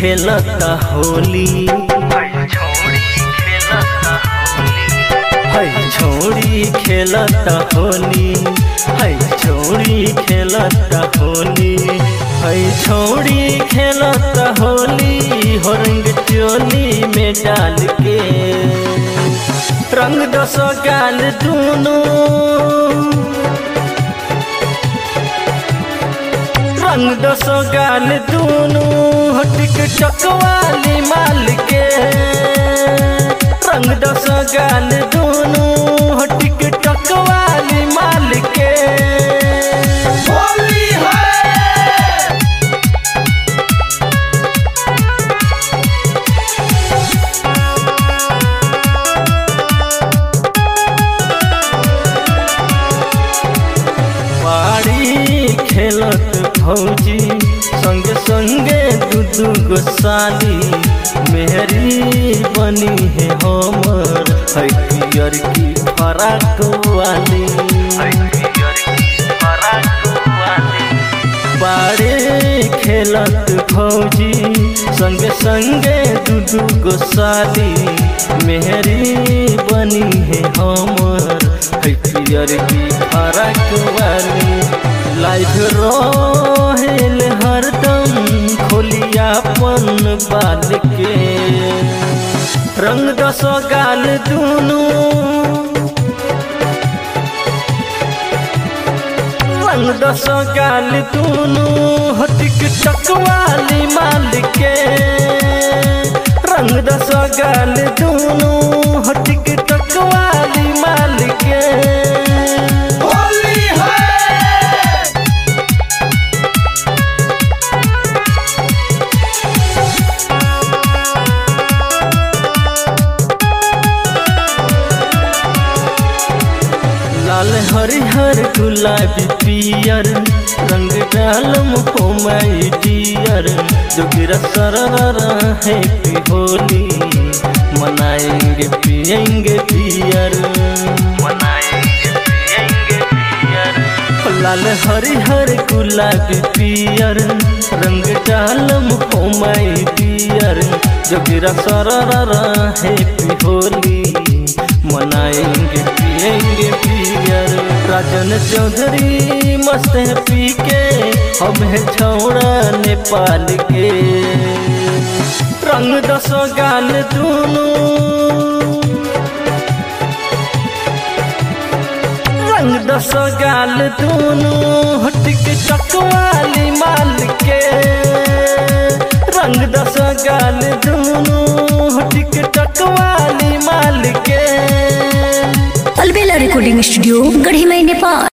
खेलता होली है छोड़ी खेलता होली है छोड़ी खेलता होली है छोड़ी खेलता होली हो रंग चोली में डाल के रंग दस गाल दूनों रंग दस गाल दूनों हटिक चकवाली माल के रंग दस गाल दूनों हटिक चकवाली माल के होली है बाड़ी खेलत भौजी संगे संगे दू दू गो साली मेहरी बनी है हमर है पियर की फराक वाली बाड़े खेलत भौजी संगे संगे दू दू गो साली मेहरी बनी है हमर है पियर की फराक वाली लाइफ रहेल हरदम खोलियापन बाल के रंग दस गाल दूनू रंग दस गाल दूनू हटिक चकवाली माल के रंग दस गाल दूनू हटिक चकवाली माल के होली है लाल हरिहर गुलाबी पियर रंग डालम हो माई डियर जोगिरा सररा हैप्पी होली मनाएंगे पिएंगे बियर मनाएंगे पिएंगे बियर लाल हरिहर गुलाबी पियर रंग डालम हो माई डियर जोगिरा सररा हैप्पी होली मनाएंगे पिएंगे पियर राजन चौधरी मस्त है पी के हम है छौड़ा नेपाल के रंग दस गाल दूनों रंग दस गाल दूनों हटिक चकवाली माल के रंग दस गाल दूनों हटिक चकवाली माल के अलबेला रिकॉर्डिंग स्टूडियो गढ़ी मई नेपाल